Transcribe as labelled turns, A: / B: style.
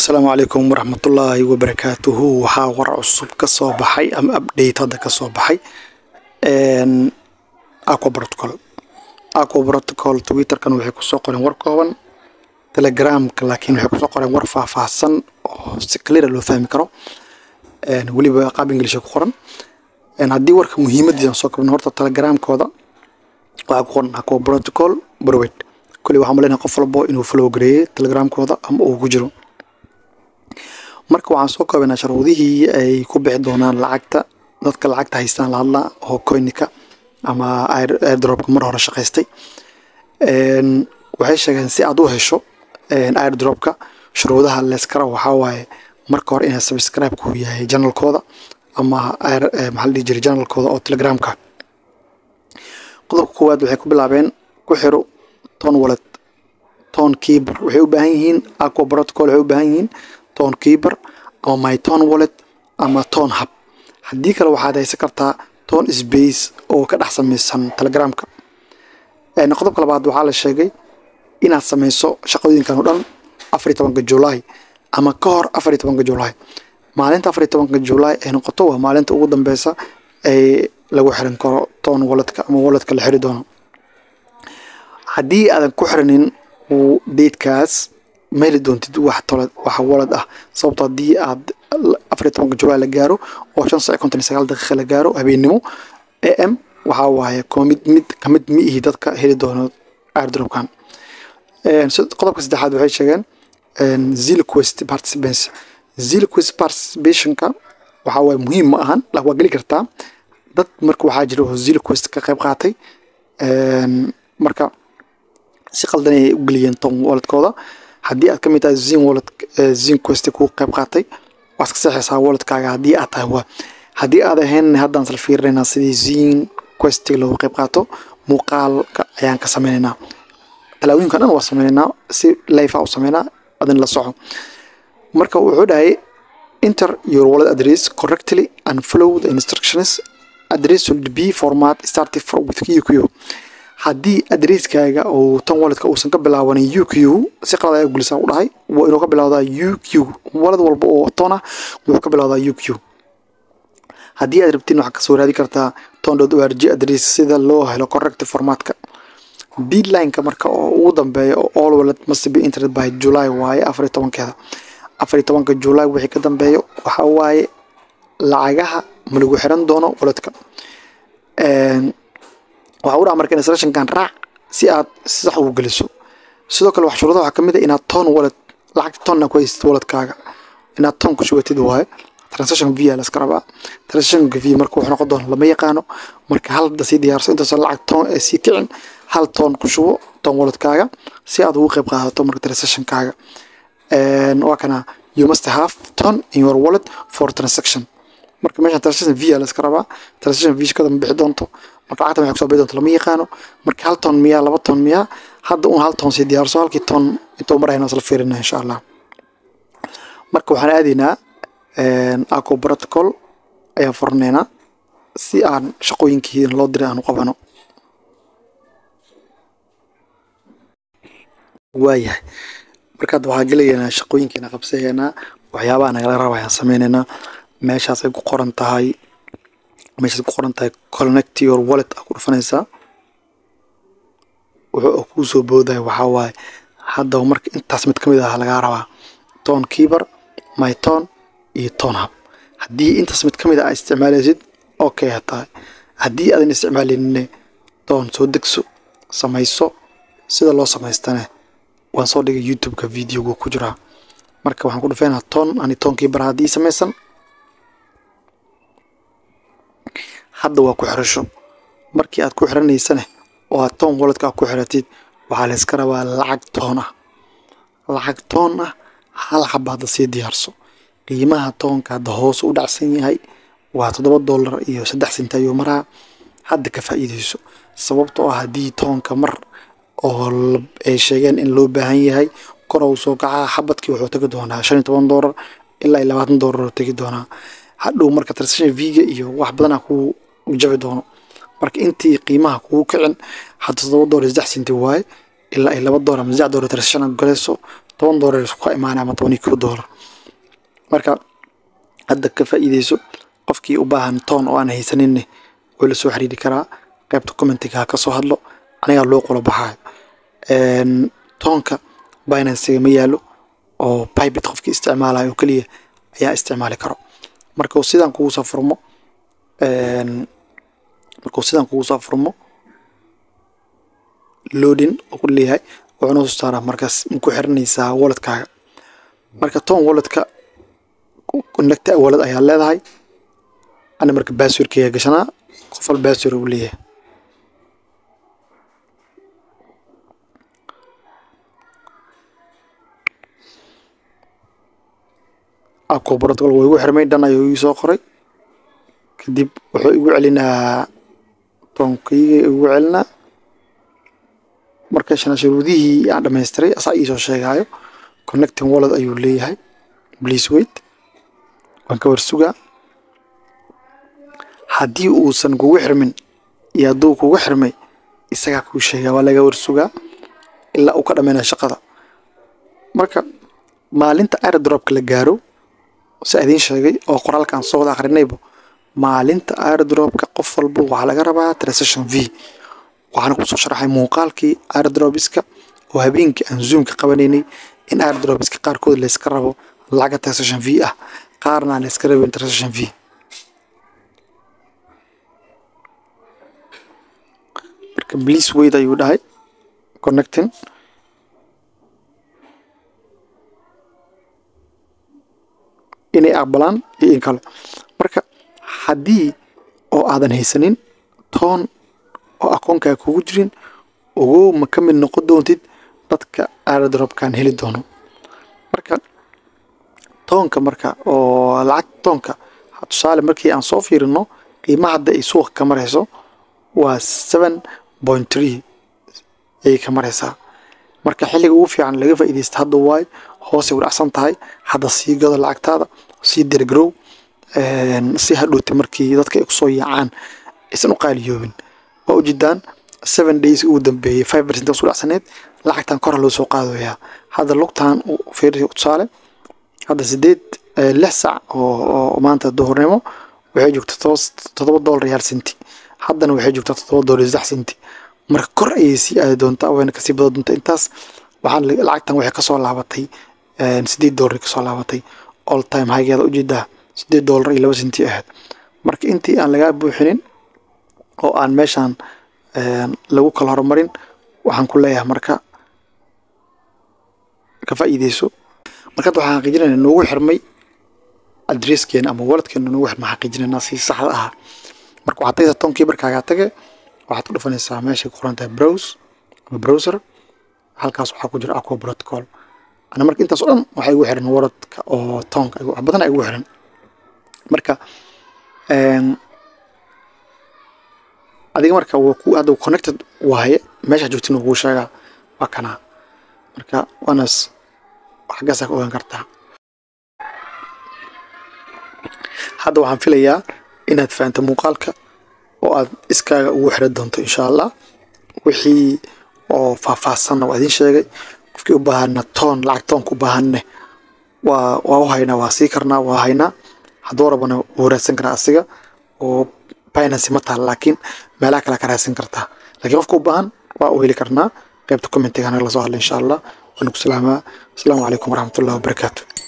A: asalaamu calaykum waraxmatullaahi wabarakaatuhu waxaa war cusub ka soo baxay ama update hadda ka soo baxay aqua protocol aqua protocol twitterkan waxay kusoo qoreen war kooban telegramka laakiin waxay kusoo qoreen war faahfaahsan oo si clear loo fahmi karo weliba qaab ingilish ku qoran haddii warka muhiimadiisa soo kabno horta telegramkooda waxaa ku qoran aqua protocol browed koley waxaan maleynayaa qof walbo inuu follow gareeyey telegramkooda ama uu ku jiro marka waxaan soo koobaynaa sharuudihii ay ku bixi doonaan lacagta dadka lacagta haystaan la hadlaa oo coinika ama airdropka mar hore shaqaystay waxay sheegeen si aad u hesho airdropka shuruudaha leeskara waxaa waaye marka hore inay subscribe ku yahay janalkooda ama maxaa la dhihi jiray janalkooda oo telegramka qodobka koowaad waxay ku bilaabeen ku xiro ton wallet ton keeper waxay u baahan yihiin aqua protocol waxay u baahan yihiin ton keeper ama my ton wallet ama ton hub haddii kale waxaad haysan kartaa ton space oo ka dhex samaysan telegramka qodobka labaad waxaa la sheegay inaad samayso shaqooyinkan oo dhan afariy tobanka july ama ka hor afariy tobanka july maalinta afariy tobanka july ay noqoto waa maalinta ugu dambeysa ay lagu xiran karo ton walletka ama walletka la xiri doono haddii aadan ku xiranin deedkaas ma heli doontid wax toled wax walad ah sababto haddii aad afariy tobanka july la gaaro oo shan sac konton iyo sagaal daqiiqa la gaaro habeennimo a m waxaa waaye komid mid kamid mi ihi dadka heli doono airdropkan qodobka saddexaad waxay sheegeen zil quest participants zil quest participationka waxaa waaye muhiim ma ahan la waa geli kartaa dad marka waxaa jira oo zil quest ka qayb qaatay marka si qaldan ay u geliyeen ton walletkooda haddii aad ka mid tahay zin wallet zin quest kuu qayb qaatay waad ka seexaysaa walletkaaga haddii aad tahay waa haddii aad ahayn haddaan isla fiirinaynaa sidii zin quest loogu qayb qaato muuqaalka ayaan ka sameynaynaa talaawooyinka dhan waa sameynaynaa si life a u sameynaa adin la soco marka wuxuu dhahay enter your wallet address correctly and follow the instructions address should be format started for with QQ haddii adresskaaga uu tan walletka uusan ka bilaabanin u q si qalad ayaa gulisa u dhahay waa inuu ka bilowdaa u q walad walba oo ton ah wuxuu ka bilowdaa u q haddii aad rabtiin waxaad kasoo raadi kartaa ton dot o r g adress sida loo helo correct formatka deadlineka marka oo ugu dambeeya oo all wallet must be entered by july waaye afar iyo tobankeeda afar iyo tobanka july wixii ka dambeeyo waxaa waaye lacagaha ma lagu xiran doono walletka waxaa u dhaca marka instructionkan raac si aad sax ugu geliso sidoo kale wax shuruudaha waxaa kamid ah inaad ton wallet lacagta tonna ku haysatid walletkaaga inaad ton ku shubatid waaye transaction via la iska rabaa transactionka v marka wuxuu noqon doona lama yaqaano marka hal hadda sii diyaarso intaasoo lacag ton ee sii kicin hal ton ku shubo ton walletkaaga si aad ugu qayb qaadato marka transactionkaaga waa kana you must have ton in your wallet for transaction marka meeshan transaction via la iska rabaa transaction v shakada ma bixi doonto marka lacagta waxay kusoo bixi doonto lama yaqaano marka hal ton miyaa laba ton miyaa hadda un hal ton sii diyaarso halkii ton intuu marayna isla fiirina insha allah marka waxaan aadaynaa aqua protocol ayaan furanaynaa si aan shaqooyinkii loo diray aan u qabano waayahay markaad waxaa gelaynaa shaqooyinkiina qabsayaynaa waxyaabaha nagala raba ayaan sameynaynaa meeshaas ay ku qoran tahay meeshaas ku qoran tahay connect your wallet aa ku dhufanaysaa wuxuu kuu soo boodaya waxaa waaye haddaba marka intaas mid ka mid ah lagaa rabaa ton keeper my ton iyo ton hub haddii intaas mid ka mid ah aa isticmaalaysid okay ha tahay haddii aadan isticmaalinine ton soo degso samayso sida loo samaystane waan soo dhigay youtube-ka videoga ku jiraa marka waxaan ku dhufaynaa ton ani ton keeper haddii samaysan hadda waa ku xirasho markii aad ku xiranaysane oo aad toon walletka aad ku xiratid waxaa la iska rabaa lacag toon ah lacag toon ah hal xaba hadda sii diyaarso qiimaha toonka hadda hoos u dhacsan yahay waa toddoba dollar iyo saddex sent ayuu maraa hadda ka faa'iidayso sababtoo ah haddii toonka mar oo ay sheegeen in loo baahan yahay kor uu soo kacaa xabadkii wuxuu tegi doonaa shan iyo toban dollar ilaa iyo labaatan dollar oo tegi doonaa hadhow marka transaction v-ga iyo wax badanaa kuu jabi doono marka intii qiimaha kugu kicin hadda toddoba dollar saddex senti waaye ilaa ay laba dollar ama saddex dollar transaction galayso toban doolar isku imaanaya ama toban iyo kow doolar marka hadda ka faa'iideyso qofkii u baahan toon oo aan haysaninne way la soo xiriiri karaa qaybta commentiga ha ka soo hadlo anigaa loo qolo baxaayo toonka binansiga ma yaalo oo bybit qofkii isticmaalayo oo keliya ayaa isticmaali karo markuu sidan kugu soo furmo markuu sidan kugu soo furmo loading oo ku leeyahay wuxuu noo soo saaraa markaas ma ku xiranaysaa walletkaaga marka toon walletka connecta wallet ayaa leedahay ana marka basswordkayga gashanaa qof wal bassword uu leeyahay abko protocol waa igu xirmay dhan ayuu ii soo qoray kadib wuxuu igu celinaa toonkayga igu celinaa marka shana shuruudihii aan dhamaystiray asaa ii soo sheegaayo connecting wallet ayuu leeyahay please wait waan ka warsugaa haddii uusan kugu xirmin iyo hadduu kugu xirmay isagaa kuu sheegaa waa laga warsugaa ilaa uu ka dhammaynayo shaqada marka maalinta airdropka la gaaro si idiin sheegay oo qoraalkaan soo wada akhrinayba maalinta airdropka qof walba waxaa laga rabaa transaction v waxaana kusoo sharaxay muuqaalkii airdropiska oo habeenkii aan zoomka qabanaynay in airdropiska qaarkood layska rabo lacaga transaction v ah qaarna aan layska rabin transaction v marka please wait ayuu dhahay connecting inay aqbalaan iyo in kale marka haddii oo aadan haysanin toon oo akoonkaa kugu jirin ogow ma ka mid noqon doontid dadka airdropkan heli doono marka toonka marka oo lacag toonka tusaale markii aan soo fiirino qiimaha hadda ay suuqa ka marayso waa seven point three ayay ka maraysaa marka xilliga ugu fiican laga faa'iidaysta hadda waayo hoosay u dhacsan tahay hadda sii gado lacagtaada sii dergrow si hadhowta markii dadka ay kusoo yaacaan aysan u qaaliyoobin waa ujeedaan seven days ugu dambeeyey five percent usku dhacsaneed lacagtan kora loo soo qaadayaa hadda lugtan fiiri tusaale hadda sideed lix sac oo maanta duhurnimo waxay joogtaa toddoba doolar iyo hal senti haddana waxay joogtaa toddoba doolar iyo saddex senti marka kor ayay sii aadi doontaa wayna kasii badan doontaa intaas waxaan lacagtan waxay kasoo laabatay sideed doolar kasoo laabatay all time higeeda ujeedaa sideed doolar iyo laba senti ahayd marka intii aan lagaa buuxinin oo aan meeshaan lagu kala horumarin waxaan ku leeyahay marka ka faa'iideyso marka hadda waxaan xaqiijinayna noogu xirmay adresskeena ama waladkeena noogu xirmay xaqiijinayna si saxda ahaa marka waxaad tagaysaa tonkii barkaagaa tage waxaad ku dhufanaysaa meeshay ku qoran tahay browse ama browser halkaas waxaa ku jira aqua protocol ana marka intaas oo dhan waxaa igu xiran waradka oo toonka wax badan igu xiran marka adiga marka waa ku hadda connected waaye meesha joogtin kuu sheegaa waa kanaa marka waanas xaggaasaa ka ogaan kartaa hadda waxaan filayaa inaad fahamta muuqaalka oo aad iskaaga ugu xiran doonto insha allah wixii oo faahfaahsanna waa idiin sheegay qofkii u baahana toon lacag toonka u baahanne waa waa u haynaa waa sii karnaa waa haynaa hadduu rabana wuu raadsan karaa asiga oo binance ma taal laakiin meelaha kale ka raadsan kartaa laakiin qofka u baahan waa u heli karnaa qaybta commentiga anaga la soo hadla insha allah waanu ku salaamaa asalaamu calaykum waraxmatullahi wabarakaatu